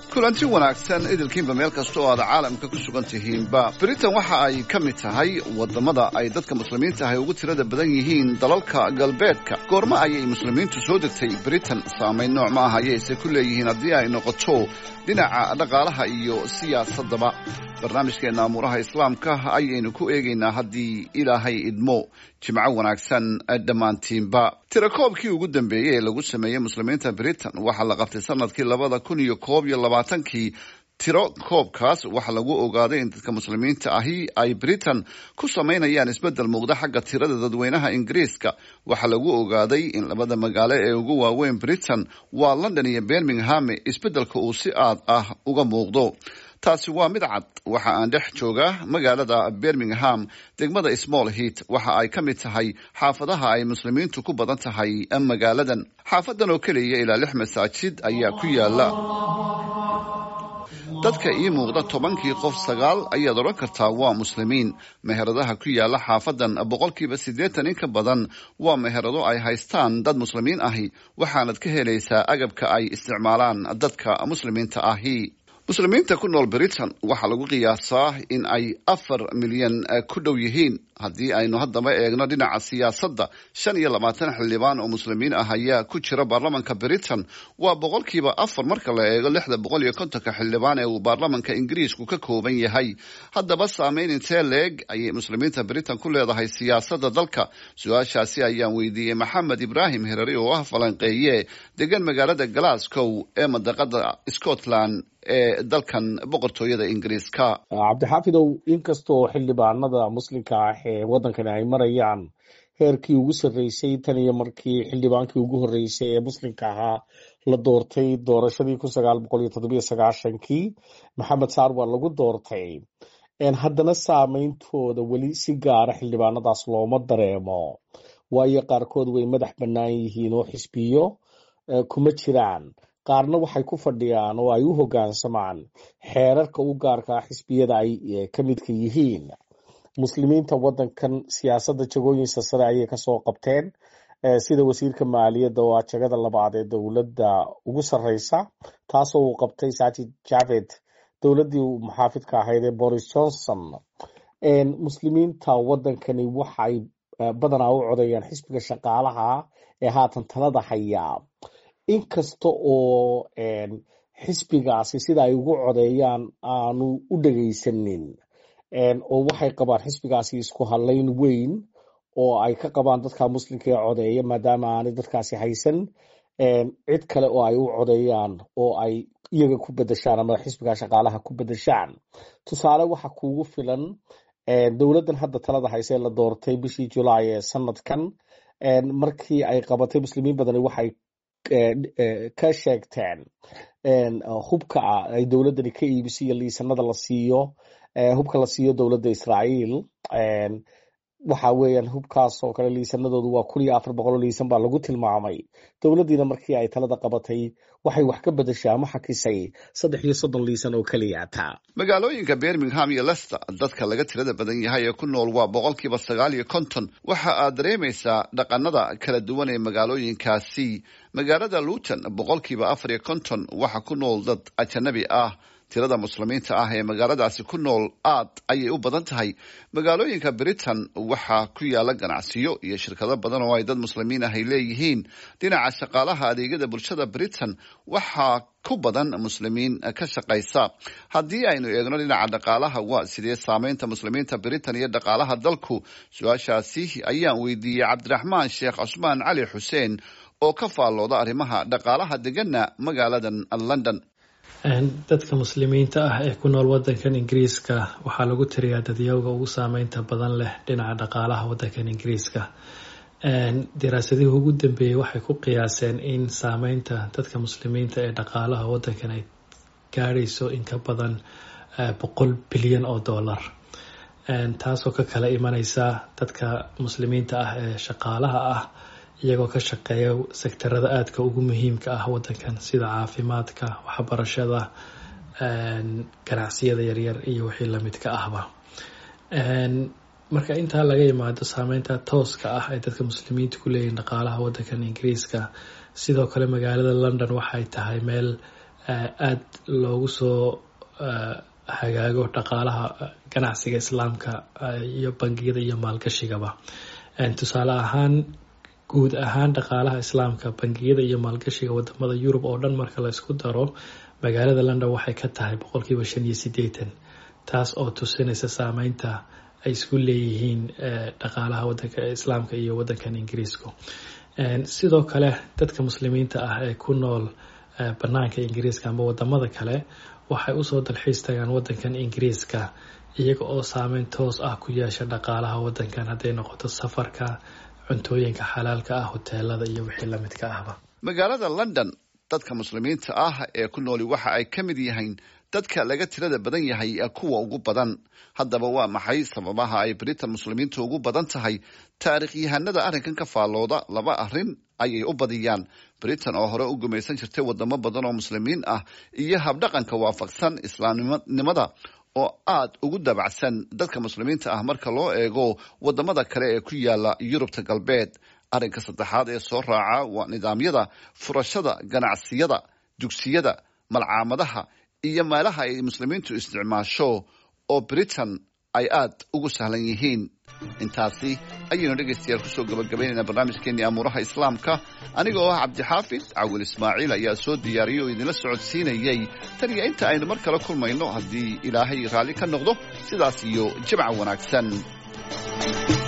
kulanti wanaagsan idilkiinba meel kasta oo aad caalamka ku sugan tihiinba britain waxa ay ka mid tahay wadamada ay dadka muslimiinta ahy ugu tirada badan yihiin dalalka galbeedka goormo ayay muslimiintu soo degtay britain saamayn nooc ma ah ayayse ku leeyihiin haddii ay noqoto dhinaca dhaqaalaha iyo siyaasadaba barnaamijkeena amuuraha islaamka ayaynu ku eegaynaa haddii ilaahay idmo jimco wanaagsan dhammaantiinba tirakoobkii ugu dambeeyey ee lagu sameeyey muslimiinta britain waxaa la qabtay sanadkii labada kun iyo koob iyo labaatankii tiro koobkaas waxaa lagu ogaaday in dadka muslimiinta ahi ay britain ku samaynayaan isbedel muuqda xagga tirada dadweynaha ingiriiska waxaa lagu ogaaday in labada magaalo ee ugu waaweyn britain waa london iyo birmingham isbedelka uu si aad ah uga muuqdo taasi waa mid cad waxa aan dhex joogaa magaalada birmingham degmada small heat waxa ay ka mid tahay xaafadaha ay muslimiintu ku badan tahay magaaladan xaafadan oo keliya ilaa lix masaajid ayaa ku yaala dadka ii muuqda tobankii qof sagaal ayaad odhan kartaa waa muslimiin meheradaha ku yaala xaafadan boqolkiiba siddeetan in ka badan waa meherado ay haystaan dad muslimiin ahi waxaanad ka helaysaa agabka ay isticmaalaan dadka muslimiinta ahi muslimiinta ku nool britain waxaa lagu qiyaasaa in ay afar milyan ku dhow yihiin haddii aynu haddaba eegno dhinaca siyaasadda shan iyo labaatan xildhibaan oo muslimiin ah ayaa ku jira baarlamanka britain waa boqolkiiba afar marka la eego lixda boqol iyo kontonka xildhibaan ee uu baarlamanka ingiriisku ka kooban yahay haddaba saameyn intee leeg ayay muslimiinta britain ku leedahay siyaasadda dalka su-aashaasi ayaan weydiiyey maxamed ibraahim herari oo ah falanqeeye degan magaalada glasgow ee madaqada scotland ee dalkan boqortooyada ingiriiska cabdixaafidow inkastoo xildhibaanada muslimka ah ee waddankani ay marayaan heerkii ugu sarreysay tan iyo markii xildhibaankii ugu horreysay ee muslimka ahaa la doortay doorashadii kun sagaal boqol iyo toddobiyo sagaashankii maxamed saar waa lagu doortay haddana saameyntooda weli si gaara xildhibaanadaas looma dareemo waayo qaarkood way madax bannaan yihiin oo xisbiyo kuma jiraan qaarna waxay ku fadhiyaan oo ay u hoggaansamaan xeerarka u gaarka ah xisbiyada ay ka midka yihiin muslimiinta waddankan siyaasadda jagooyinsa sare ayay kasoo qabteen sida wasiirka maaliyadda oo ah jagada labaad ee dowladda ugu sarreysa taasoo uu qabtay sajid javed dowladdii muxaafidka ahayd ee boris johnson muslimiinta waddankani waxay badanaa u codayaan xisbiga shaqaalaha ee haatan talada hayaa inkasta oo xisbigaasi sida ay ugu codeeyaan aanu u dhegaysanin oo waxay qabaan xisbigaasi isku hadlayn weyn oo ay ka qabaan dadka muslimka ee codeeya maadaama aanay dadkaasi haysan cid kale oo ay u codeeyaan oo ay iyaga ku bedeshaan ama xisbiga shaqaalaha ku bedeshaan tusaale waxa kuugu filan dowladdan hadda talada hayse la doortay bishii julaay ee sanadkan markii ay qabatay muslimiin badani waxay ka sheegteen hubka ay dowladdani ka iibiso iyo liisanada la siiyo hubka la siiyo dowladda israa'iil waxa weeyaan hubkaas oo kale liisanadoodu waa kun iyo afar boqol oo liisan baa lagu tilmaamay dowladdiina markii ay talada qabatay waxay wax ka bedeshaa ama xakisay saddex iyo soddon liisan oo keliya taa magaalooyinka birmingham iyo lester dadka laga tirada badan yahay ee ku nool waa boqolkiiba sagaal iyo konton waxa aad dareemaysaa dhaqanada kala duwan ee magaalooyinkaasi magaalada luton boqolkiiba afar iyo konton waxa ku nool dad ajanabi ah tirada muslimiinta ah ee magaaladaasi ku nool aad ayay u badan tahay magaalooyinka britain waxaa ku yaala ganacsiyo iyo shirkado badan oo ay dad muslimiin ah ay leeyihiin dhinaca shaqaalaha adeegyada bulshada britain waxaa ku badan muslimiin ka shaqaysa haddii aynu eegno dhinaca dhaqaalaha waa sidee saameynta muslimiinta britain iyo dhaqaalaha dalku su-aashaasi ayaan weydiiyey cabdiraxmaan sheekh cusmaan cali xuseen oo ka faallooda arrimaha dhaqaalaha degana magaaladan london dadka muslimiinta ah ee ku nool wadankan ingiriiska waxaa lagu tiriyaa dadyowga ugu saameynta badan leh dhinaca dhaqaalaha wadankan ingiriiska daraasadihii ugu dambeeyey waxay ku qiyaaseen in saameynta dadka muslimiinta ee dhaqaalaha wadankan ay gaadhayso in ka badan boqol bilyan oo dollar taasoo ka kala imaneysa dadka muslimiinta ah ee shaqaalaha ah iyagoo ka shaqeeya sektarada aadka ugu muhiimka ah wadankan sida caafimaadka waxbarashada ganacsiyada yaryar iyo wixii lamidka ahba marka intaa laga yimaado saameynta tooska ah ay dadka muslimiinta ku leeyihin dhaqaalaha wadankan ingiriiska sidoo kale magaalada london waxay tahay meel aada loogu soo hagaago dhaqaalaha ganacsiga islaamka iyo bangiyada iyo maalgashigaba tusaale ahaan guud ahaan dhaqaalaha islaamka bangiyada iyo maalgashiga wadamada yurub oo dhan marka la isku daro magaalada london waxay ka tahay boqolkiiba shan iyo sideetan taas oo tusinaysa saameynta ay isku leeyihiin dhaqaalaha wadanka islaamka iyo wadankan ingiriisku sidoo kale dadka muslimiinta ah ee ku nool banaanka ingiriiska ama wadamada kale waxay usoo dalxiis tagaan wadankan ingiriiska iyaga oo saameyn toos ah ku yeesha dhaqaalaha wadankan hadday noqoto safarka cuntooyinka xalaalka ah hoteelada iyo wixii lamidka ahba magaalada london dadka muslimiinta ah ee ku nooli waxa ay ka mid yihiin dadka laga tirada badan yahay kuwa ugu badan haddaba waa maxay sababaha ay britain muslimiinta ugu badan tahay taarikhyahanada arrinkan ka faallooda laba arrin ayay u badiyaan britain oo hore u gumaysan jirtay wadamo badan oo muslimiin ah iyo habdhaqanka waafaqsan islaamnimada oo aada ugu dabacsan dadka muslimiinta ah marka loo eego wadamada kale ee ku yaala yurubta galbeed arrinka saddexaad ee soo raaca waa nidaamyada furashada ganacsiyada dugsiyada malcaamadaha iyo meelaha ay muslimiintu isticmaasho oo britain ay aada ugu sahlan yihiin intaasi ayaynu dhegaystayaal kusoo gabagabaynaynaa barnaamijkeenii amuuraha islaamka aniga oo ah cabdixaafid cawil ismaaciil ayaa soo diyaariyay oo idinla socodsiinayay tan iyo inta aynu mar kale kulmayno haddii ilaahay raalli ka noqdo sidaas iyo jimca wanaagsan